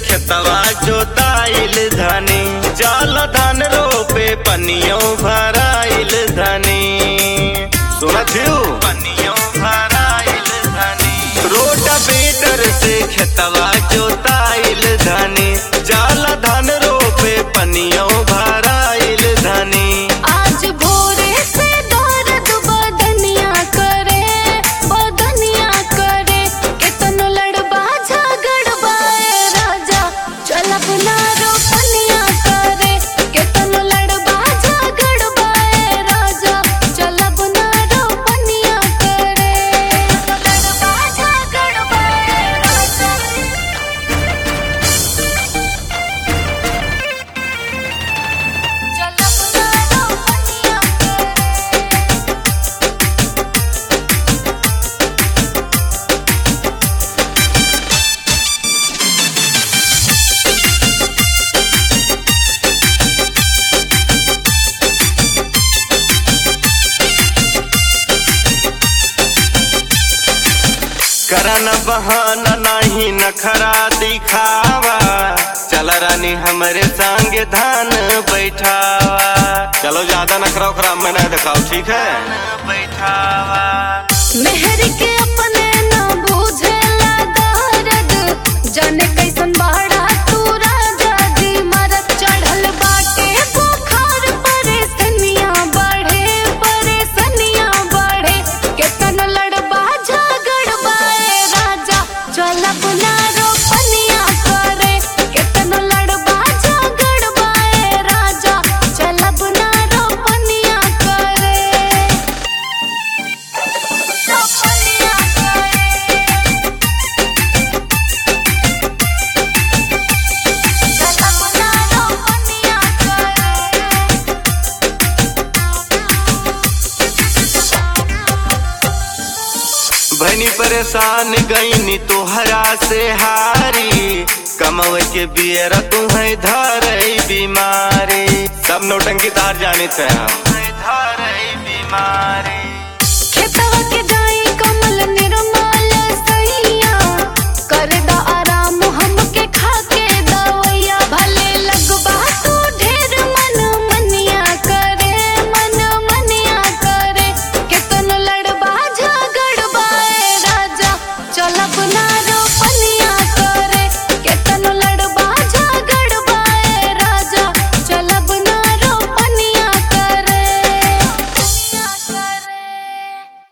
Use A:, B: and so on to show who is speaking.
A: खेतवा जोताइल धनी जल धान रोपे पनियों भराइल धनी सुनत हो पनियों भराइल धनी रोड बेटर से खेतवा जोताइल धनी जल धान रोपे पनियों भराइल धनी
B: आज भोरे से दर्द बदनिया करे बदनिया करे केतनो लड़बा झगड़बा ए राजा चलब ना रोपनिया करे केतनो लड़बा झगड़बा ए राजा चलब ना रोपनिया करे लड़बा झगड़बा ए राजा चलब ना रोपनिया करे
A: करन बहाना नहीं नखरा दिखावा चल रानी हमरे संग धान बैठावा चलो ज्यादा नखरा उखरा में न दिखाओ ठीक है बैठावा
B: मेहर के अपने न बुझेला दर्द जाने कैसन बाड़ा तू राजा जी मरत चढ़ल बाटे बुखार परेशनिया बढ़े परेशनिया बढ़े केतन लड़बा झगड़बा ए राजा चलब ना रोपनिया करे केतन लड़बा झगड़बा ए राजा चलब ना रोपनिया करे रोपनिया करे चलब ना रोपनिया
A: भनी परेशान गईनी तोहरा से हारी कमवे के बियर तू है धरई बीमारी सब नौटंकी तार जाने थे हम धरई बीमारी